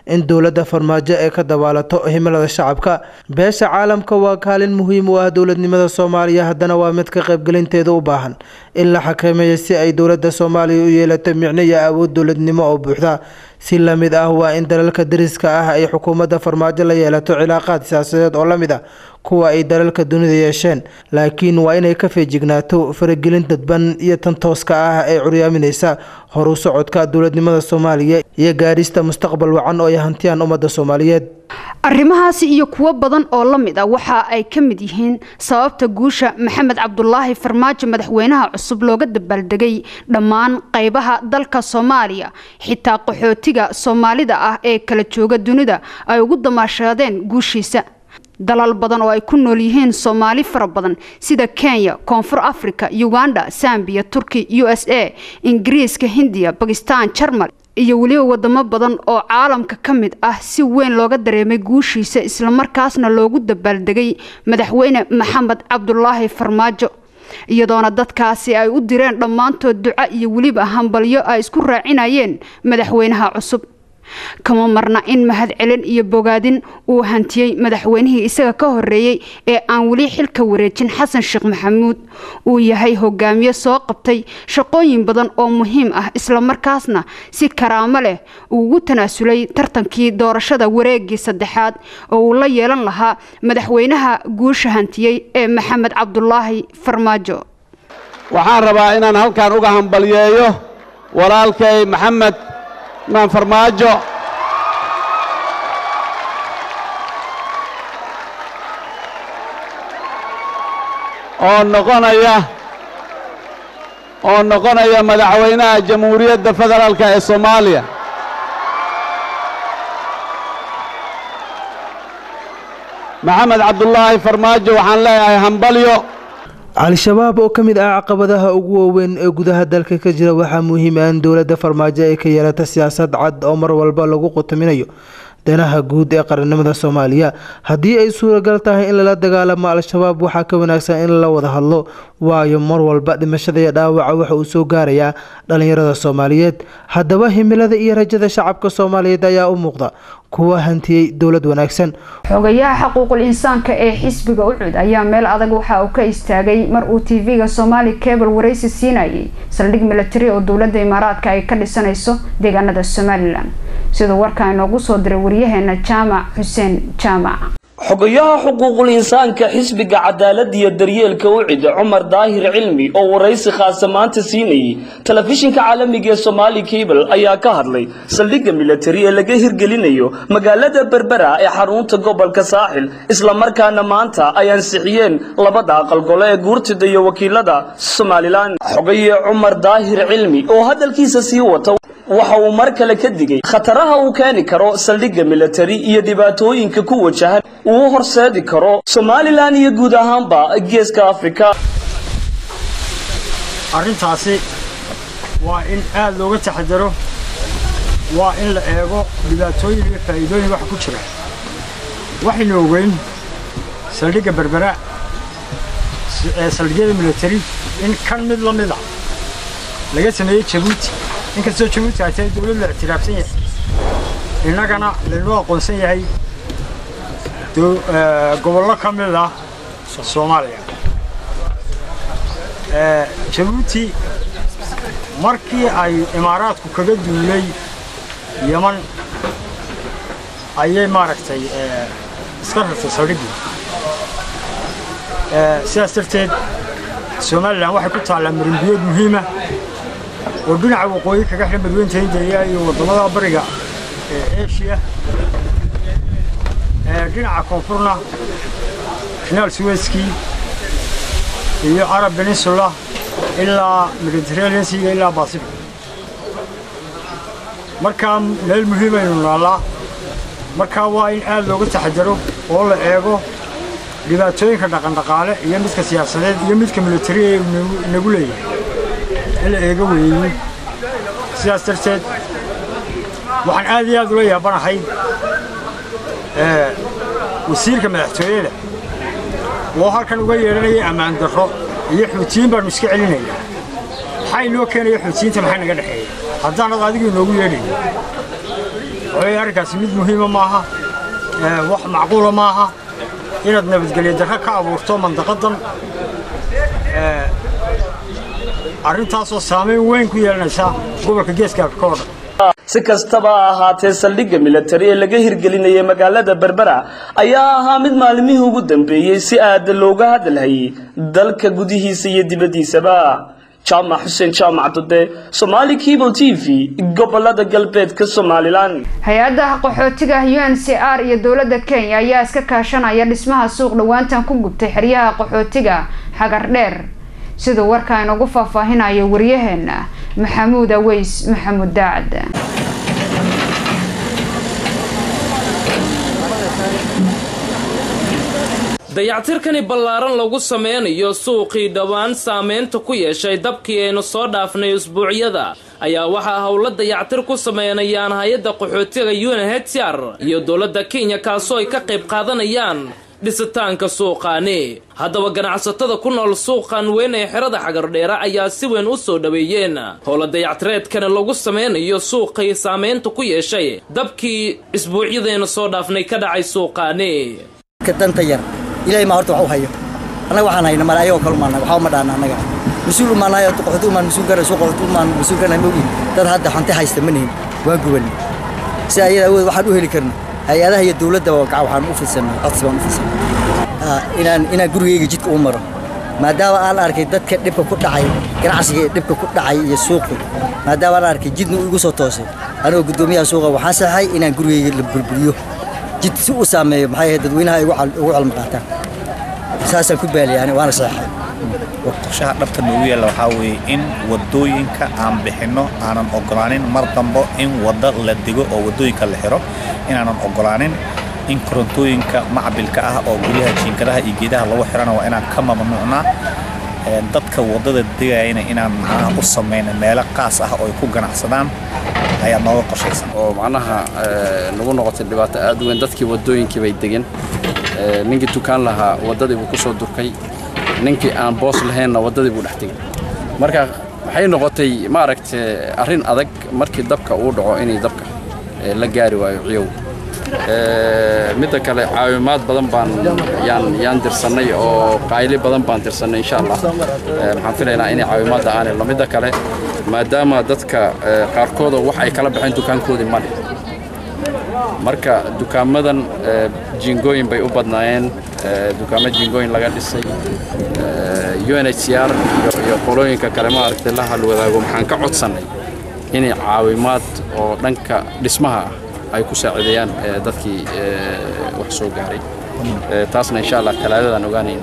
[SPEAKER 6] in dowladda farmaajo ay ka dabaalato himilada shacabka beesha caalamka waa kaalin muhiim u ah dowladnimada soomaaliya haddana waa mid ka qaybgelinteeda u baahan in la xakameeyo si ay dowladda soomaaliya u yeelato micno iyo awood dowladnimo oo buuxda si lamid ah waa in dalalka dariska ah ay xukuumadda farmaajo la yeelato cilaaqaad siyaasadeed oo lamid ah kuwa ay dalalka dunida yeesheen laakiin waa inay ka feejignaato faragelin dadban iyo tan tooska ah ee curyaaminaysa horu socodka dowladnimada soomaaliya iyo gaadhista mustaqbal wacan oo ay hantiyaan ummadda soomaaliyeed
[SPEAKER 1] arrimahaasi iyo kuwo badan oo la mid ah waxa ay ka mid yihiin sababta guusha maxamed cabdulaahi farmaajo madaxweynaha cusub looga dabaaldegay dhammaan qaybaha dalka soomaaliya xitaa qaxootiga soomaalida ah ee kala jooga dunida ay ugu damaashaadeen guushiisa dalal badan oo ay ku nool yihiin soomaali fara badan sida kenya koonfur africa uganda sambiya turki u s a ingiriiska hindiya bakistan jarmal iyo weliba wadamo badan oo caalamka ka mid ah si weyn looga dareemay guushiisa islamarkaasna loogu dabaaldegay madaxweyne maxamed cabdulaahi farmaajo iyadoona dadkaasi ay u direen dhammaantood duco iyo weliba hambalyo ay isku raacinayeen madaxweynaha cusub kama marna in mahadcelin iyo bogaadin uu hantiyey madaxweynihii isaga ka horeeyey ee aan weli xilka wareejin xasan sheekh maxamuud uu yahay hogaamiye soo qabtay shaqooyin badan oo muhiim ah islamarkaasna si karaamo leh uu ugu tanaasulay tartankii doorashada wareegii saddexaad oo uu la yeelan lahaa madaxweynaha guusha hantiyey ee maxamed cabdulaahi farmaajo
[SPEAKER 2] waxaan rabaa inaan halkan uga hambalyeeyo walaalkay maxamed maan farmaajo oo noqonaya oo noqonaya madaxweynaha jamhuuriyadda federaalka ee soomaaliya maxamed cabdulaahi farmaajo waxaan leeyahay hambalyo
[SPEAKER 6] al-shabaab oo ka mid ah caqabadaha ugu waaweyn ee gudaha dalka ka jira waxaa muhiim ah in dowladda farmaajo ay ka yeelata siyaasad cad oo mar walba lagu qutaminayo danaha guud ee qarannimada soomaaliya haddii ay suuragal tahay in lala dagaalamo al-shabaab waxaa ka wanaagsan in la wada hadlo waayo mar walba dhimashada iyo dhaawaca waxa uu soo gaarayaa dhallinyarada soomaaliyeed haddaba himilada iyo rajada shacabka soomaaliyeed ayaa u muuqda kuwa hantiyey dowlad wanaagsan
[SPEAKER 1] xogayaha xaquuqul insaanka ee xisbiga ucud ayaa meel adag waxa uu ka istaagay mar uu tv-ga somaali cable waraysi siinayay saldhig milatari oo dowladda imaaraadka ay ka dhisanayso deegaanada somalilan siduu warkaa inoogu soo diray waryaheena jaamac xuseen jaamac
[SPEAKER 7] xogayaha xuquuqul insaanka xisbiga cadaalada iyo daryeelka ucid cumar daahir cilmi oo waraysi khaasa maanta siinayay telefishinka caalamiga ee somaali cable ayaa ka hadlay saldhigga milatari ee laga hirgelinayo magaalada berbera ee xarunta gobolka saaxil islamarkaana maanta ay ansixiyeen labada aqalgole ee guurtida iyo wakiilada somalilan xogaye cumar daahir cilmi oo hadalkiisa sii wata waxa uu mar kale ka digay khataraha uu keeni karo saldhigga milatari iyo dhibaatooyinka ku wajahan uu horseedi karo somalilan iyo guud ahaanba geeska afrika
[SPEAKER 8] arrintaasi waa in aad looga taxadaro waa in la eego dhibaatooyin iyo faa'iidooyin waxa ku jira waxaynu ogeyn saldhigga berbera ee saldhigyada milatari in kan mid la mid a laga sameeyey jabuuti inkastoo jabuuti ay tahay dowlad la ictiraafsan yahay innagana laynoo aqoonsan yahay gobollo ka mid ah soomaaliya jabuuti markii ay imaaraadku kaga duulay yeman ayay maaragtay iska rartay saldhiggii sidaas darteed somalilan waxay ku taallaa marinbiyood muhiima oo dhinaca waqooyi kaga xidhan badweynta hindiya iyo waddamada bariga ee eshiya dhinaca koonfurna finaal suweskii iyo arab peninsula ilaa mediterranean seaga ilaa pacific markaa meel muhiimaynu naallaa markaa waa in aad looga taxadaro oo la eego dhibaatooyinka dhaqandhaqaale iyo midka siyaasadeed iyo midka militari ee inagu leeyahay in la eego weeyey sidaas darteed waxaan aad iyo aad ula yaabanahay wasiirka madaxtooyada oo halkan uga yeedhanaya ammaan darro iyo xuutiyiin baannu iska celinaynaa maxaa inoo keenaya xuutiyiinta maxaa naga dhexeeya haddaanad adigu inoogu yeedhayn waxaweye arrinkaasi mid muhiima maaha wax macquula maaha inaad nabadgelyo darro ka abuurto mandaqadan arrintaasoo saamayn weyn ku yeelanaysa gobolka geeska afrika oo dhan
[SPEAKER 7] si kastaba ha ahaatee saldhigga militari ee laga hirgelinayay magaalada berbera ayaa ahaa mid maalmihii ugu dambeeyey si aada looga hadalhayay dalka gudihiisa iyo dibaddiisaba jaamac xuseen jaamac dude somaali cable t v gobolada galbeedka somalilan
[SPEAKER 1] hay-adda qaxootiga u n c r iyo dowladda kenya ayaa iska kaashanaya dhismaha suuq dhowaantan ku gubtay xeryaha qaxootiga xagar dheer siduu warka inagu faahfaahinayo waryaheena maxamuud aweys maxamuud daacad
[SPEAKER 9] dayactirkani ballaaran lagu sameynayo suuqii dhowaan saameynta ku yeeshay dabkii aynu soo dhaafnay usbuucyada ayaa waxaa howlo dayactir ku sameynayaan hay-adda qaxootiga unhcr iyo dowladda kenya kaasoo ay ka qayb qaadanayaan dhisitaanka suuqaani haddaba ganacsatada ku nool suuqan weyn ee xerada xagardheera ayaa si weyn u soo dhoweeyeen howla dayactireedkani lagu sameynayo suuqii saameynta ku yeeshay dabkii isbuucyadaynu soo dhaafnay ka dhacay suuqaani
[SPEAKER 10] ilaahay maa horta wax u hayo annaga waxaan hayna male ayagoo kale umaanay waxba ma dhaana annaga mas-uul umaanahay horta qaxooti umaan mas-uul gara soo qaxooti umaan mas-uul garanahay ma ogin dad hadda xanti haysta ma nihin waan gubanay si ayada awood waxaan u heli karna hay-adaha iyo dowladda gaca waxaan u fidsanay codsi baan u fidsanay inaan inaan gurigayga jidka u maro maadaama aan arkay dadka dhibka ku dhacay ganacsiga dhibka ku dhacay iyo suuqi maadaama aan arkay jidna uu igu soo toosay anigoo guddoomiyaha suuqa waxaan saxay inaan gurigayga la burburiyo jid si uu saameeyo maxay ahayd dadweynaha ay ugu calmi qaataan saasaan ku baaliyaani waana saxay
[SPEAKER 11] qorshaha dhabta noogu yaalla waxaa weeye in waddooyinka aan bixinno aanan ogolaanin mar dambo in wadda la dego oo waddooyinka la xiro inaanan ogolaanin in korontooyinka macbilka ah oo guryaha jiinkadaha iyo geedaha lagu xirana waa inaan ka mamnuucnaa dadka waddada degayana inaan macnaha u samayno meelo qaas ah oo ay ku ganacsadaan ayaa nooga qorshaysan
[SPEAKER 12] oo macnaha nagu noqotay dhibaato aad u weyn dadkii waddooyinkii bay degeen ninkii dukaan lahaa waddadii buu ku soo durkay ninkii aan boos lahaynna waddadii buu dhex tegey marka waxay noqotay maaragta arrin adag markii dabka uu dhaco inay dabka la gaari waayo ciyow midda kale caawimaad badan baan yaan yaan dirsannay oo qayli badan baan dirsannay insha allah waxaan filaynaa inay caawimaadda aan helno midda kale maadaama dadka qaarkooda wax ay kala baxeen dukaankoodii male marka dukaamadan jiingooyin bay u badnaayeen dukaamo jiingooyin laga dhisay unhcr iyo qolooyinka kale maaragtay la halwadaago maxaan ka codsannay inay caawimaad oo dhanka dhismaha ah ay ku saacideeyaan dadkii wax soo gaaray taasna insha allah talaadadan ogaanayna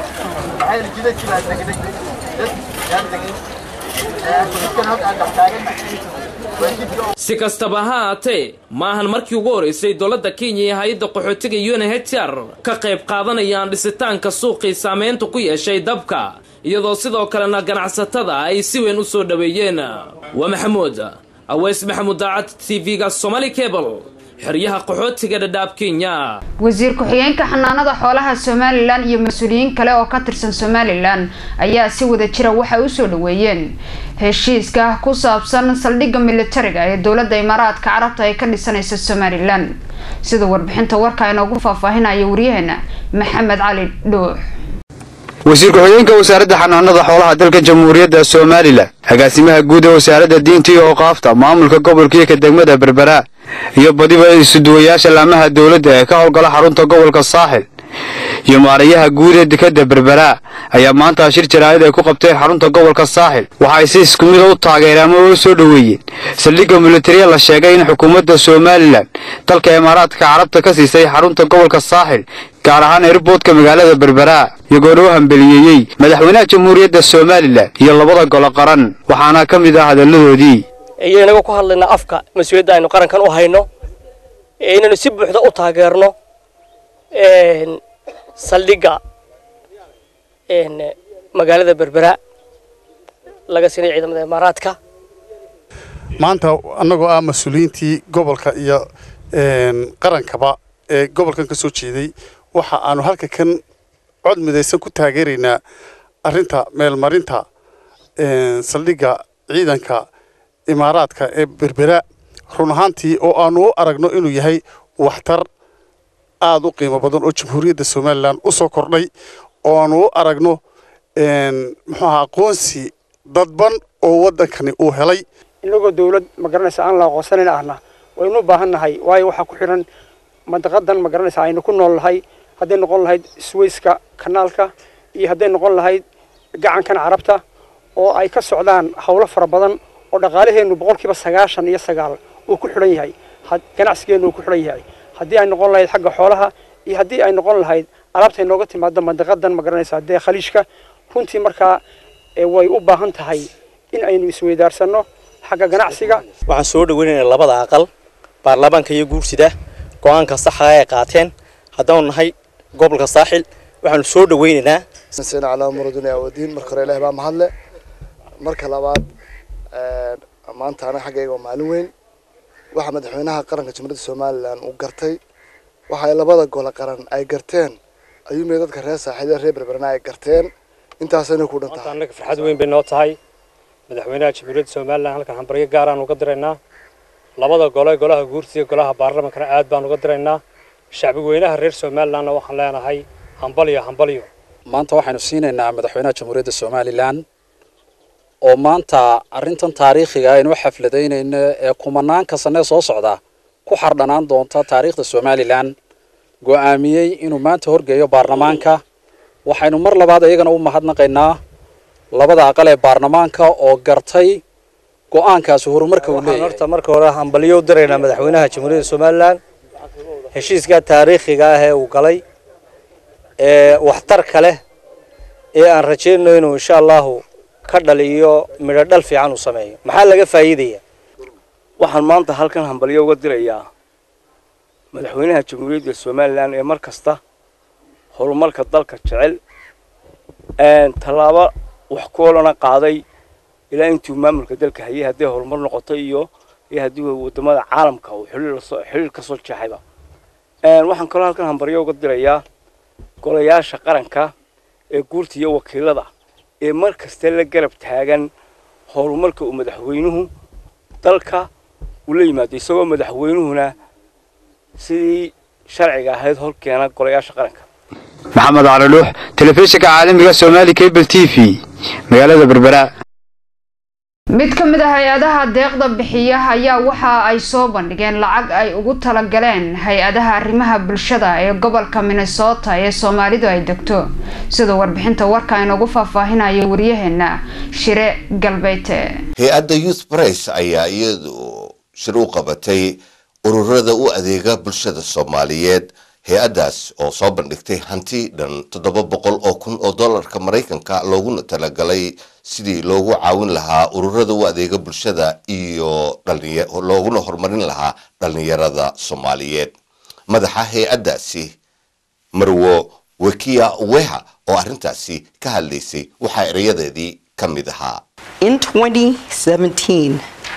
[SPEAKER 9] si kastaba ha haatee maahan markii ugu horeysay dowladda kenya iyo hay-adda qaxootiga unhcr ka qayb qaadanayaan dhisitaanka suuqii saameynta ku yeeshay dabka iyadoo sidoo kalena ganacsatada ay si weyn u soo dhoweeyeen waa maxamuud aweys maxamuud daacad t v-ga somali cable xeryaha qaxootiga dhadhaab kenya
[SPEAKER 1] wasiir ku-xigeenka xanaanada xoolaha somalilan iyo mas-uuliyiin kale oo ka tirsan somalilan ayaa si wada jira waxay usoo dhaweeyeen heshiiska ku saabsan saldhigga militariga ee dowladda imaaraadka carabta ay ka dhisanaysa somalilan sida warbixinta warka inoogu faahfaahinaya waryaheena maxamed cali dhuux
[SPEAKER 14] wasiir ku-xigeenka wasaaradda xanaanada xoolaha dalka jamhuuriyadda somalilan agaasimaha guud ee wasaaradda diinta iyo oqaafta maamulka gobolka iyo ka degmada berbera iyo badiba isuduwayaasha laamaha dowladda ee ka howlgala xarunta gobolka saaxil iyo maarayaha guud ee dekadda berbera ayaa maanta shir jaraa'id ay ku qabteen xarunta gobolka saaxil waxa ay si isku mida u taageereen ama u soo dhoweeyeen saldhigga militariya la sheegay in xukuumadda somalilan dalka imaaraadka carabta ka siisay xarunta gobolka saaxil gaar ahaan airboodka magaalada berbera iyagoona u hambeliyeeyey madaxweynaha jamhuuriyadda somalilan iyo labada golo qaran waxaana ka mid ah hadalladoodii
[SPEAKER 15] iyo inaga ku hadlaynaa afka mas-uuliyadda aynu qarankan u hayno inaynu si buuxda u taageerno saldhigga magaalada berbera laga siinay ciidamada imaaraadka
[SPEAKER 23] maanta annagoo ah mas-uuliyiintii gobolka iyo qarankaba ee gobolkan ka soo jeeday waxa aanu halka kan cod midaysan ku taageeraynaa arrinta meelmarinta saldhigga ciidanka imaaraadka ee berbera
[SPEAKER 13] run ahaantii oo aanu u aragno inuu yahay waxtar aada u qiimo badan oo jamhuuriyadda somalilan u soo kordhay oo aanu u aragno muxuu ahaa aqoonsi dadban oo waddankani uu helay
[SPEAKER 16] inagoo dawlad ma garanaysa aan la aqoonsanayn ahna waynu u baahan nahay waayo waxaa ku xidhan mandaqadan ma garanaysa aynu ku nool nahay hadday noqon lahayd swayska kanaalka iyo hadday noqon lahayd gacankan carabta oo ay ka socdaan howlo fara badan oo dhaqaalaheennu boqolkiiba sagaashan iyo sagaal uu ku xidhan yahay ganacsigeennu uu ku xidhan yahay haddii ay noqon lahayd xagga xoolaha iyo haddii ay noqon lahayd alaabta inooga timaado mandaqadan ma garanaysa dee khaliijka runtii markaa way u baahan tahay in aynu isweydaarsanno xagga ganacsiga
[SPEAKER 15] waxaan soo dhaweynaynaa labada aqal baarlamaanka iyo guursida go-aanka saxa ay qaateen haddaanu nahay gobolka saaxil waxaanu soo dhaweynaynaa
[SPEAKER 17] sina calaa muraduna awadiin marka hore ilahi baa mahadle marka labaad maanta anaga xaggayga waa maalin weyn waxa madaxweynaha qaranka jamhuuriyadda somalilan uu gartay waxa ay labada gole qaran ay garteen ayuumay dadka reer saaxiilada reer berberana ay garteen intaasayna ku dhan tahay
[SPEAKER 8] annaga farxad weyn bay noo tahay madaxweynaha jamhuuriyadda somalilan halkan hambaryo gaaraan uga diraynaa labada gole golaha guursiga golaha baarlamankana aad baan uga diraynaa shacbi weynaha reer somalilanna waxaan leenahay hambalyo hambalyo
[SPEAKER 18] maanta waxaynu siinaynaa madaxweynaha jamhuuriyadda somalilan oo maanta arrintan taariikhiga aynu u xafladaynayno ee kumanaanka sanee soo socda ku xardhanaan doonta taariikhda somalilan go'aamiyey inuu maanta horgeeyo baarlamaanka waxaynu mar labaad iyagana u mahadnaqaynaa labada aqal ee baarlamaanka oo gartay go'aankaasi horumarka uu leeyahay
[SPEAKER 15] horta marka hore hambalyo u diraynaa madaxweynaha jamhuuriyadda somalilan heshiiska taariikhiga ah ee uu galay ee waxtarka leh ee aan rajaynayno inuu insha allahu ka dhaliyo midho dhal fiican uu sameeyo maxaa laga faa'iidaya waxaan maanta halkan hambalyo uga dirayaa madaxweynaha jamhuuriyadda somalilan ee mar kasta horumarka dalka jecel tallaabo wax ku olana qaaday ilaa intuu maamulka dalka hayay hadday horumar noqoto iyo iyo haddii wadamada caalamka uu xiriir ka soo jeexayba waxaan kaloo halkan hambaryo uga dirayaa golayaasha qaranka ee guurta iyo wakiilada ee mar kasta la garab taagan horumarka uu madaxweynuhu dalka ula yimaado isagoo madaxweynuhuna sidii sharciga ahayd horkeena golayaasha qaranka
[SPEAKER 14] maxamed cali dhuux telefishinka caalamiga somaali cable t v magaalada berbera
[SPEAKER 1] mid ka mid ah hay-adaha deeqda bixiya ayaa waxa ay soo bandhigeen lacag ay ugu talagaleen hay-adaha arrimaha bulshada ee gobolka minnesota ee soomaalidu ay degto sida warbixinta warka inoogu faahfaahinayo waryaheena shire galbeete
[SPEAKER 19] hay-adda youth price ayaa iyadu shir u qabatay ururada u adeega bulshada soomaaliyeed hay-addaas oo soo bandhigtay hanti dhan toddoba boqol oo kun oo dollarka maraykanka looguna talagalay sidii loogu caawin lahaa ururada u adeega bulshada iyo looguna horumarin lahaa dhallinyarada soomaaliyeed madaxa hay-addaasi marwo wekiya weha oo arrintaasi ka hadlaysay waxaa erayadeedii ka mid ahaa
[SPEAKER 20] In 2017,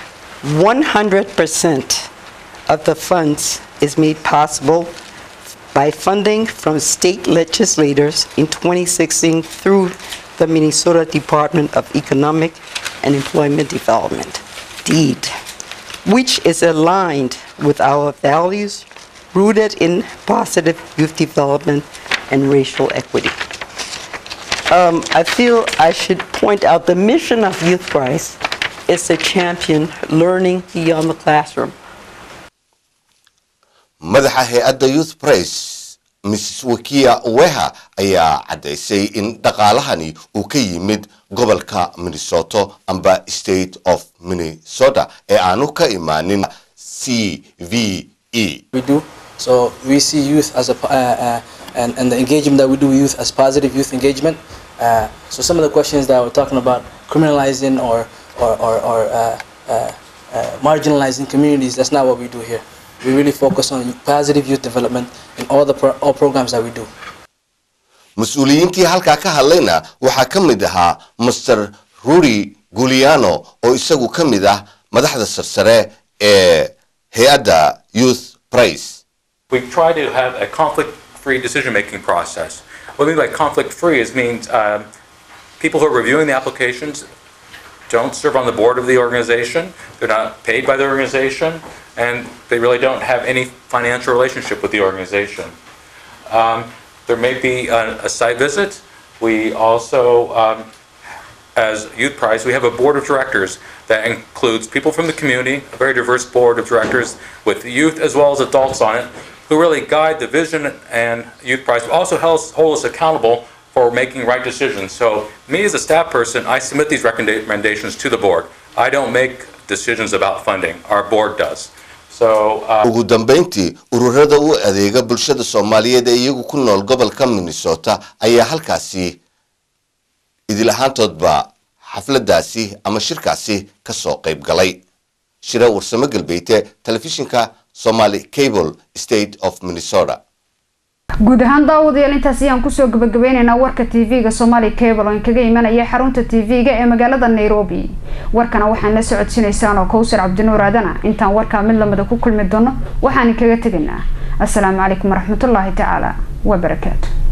[SPEAKER 20] 100% of the funds is made possible by funding from state legislators in 2016 through the Minnesota Department of Economic and Employment Development, DEED, which is aligned with our values rooted in positive youth development and racial equity. Um, I feel I should point out the mission of Youth Price is to champion learning beyond the classroom.
[SPEAKER 19] madaxa hay-adda youth price mrs wakiya weha ayaa caddaysay in dhaqaalahani uu ka yimid gobolka minnesota amba state of minnesota ee aanu ka imaanin c v e
[SPEAKER 27] we do. So we see youth as a, po- uh, uh, and, and the engagement that we do with youth as positive youth engagement. Uh, so some of the questions that we're talking about criminalizing or, or, or, or uh, uh, uh, marginalizing communities, that's not what we do here. We really focus on positive youth development in all the pro- all programs that we do.
[SPEAKER 19] mas-uuliyiintii halkaa ka hadlayna waxaa ka mid ahaa master rudy guliano oo isagu ka mid ah madaxda sarsare ee hay-adda youth price
[SPEAKER 28] We try to have a conflict-free decision-making process. What I mean by conflict-free is means um, people who are reviewing the applications don't serve on the board of the organization. They're not paid by the organization. and they really don't have any financial relationship with the organization. Um, there may be a, a site visit. We also, um, as Youth Prize, we have a board of directors that includes people from the community, a very diverse board of directors with youth as well as adults on it, who really guide the vision and Youth Prize, but also hold us, hold us accountable for making right decisions. So me as a staff person, I submit these recommendations to the board. I don't make decisions about funding. Our board does. So, uh,
[SPEAKER 19] ugu dambayntii ururada u adeega bulshada soomaaliyeed ee iyagu ku nool gobolka minnesota ayaa halkaasi idil ahaantoodba xafladaasi ama shirkaasi ka soo qayb galay shira warsamo galbeete telefishinka somali cable state of minnesota
[SPEAKER 1] guud ahaan daawadayaal intaas ayaan kusoo gabagabeyneynaa warka tv-ga somali cable oo inkaga imanaya xarunta tv-ga ee magaalada nairobi warkana waxaan la socodsiinaysaan oo kowsar cabdinuur aadana intaan warkaa mid lamida ku kulmi doono waxaan inkaga tegaynaa asalaamu calaykum waraxmatullaahi tacaala wabarakaatu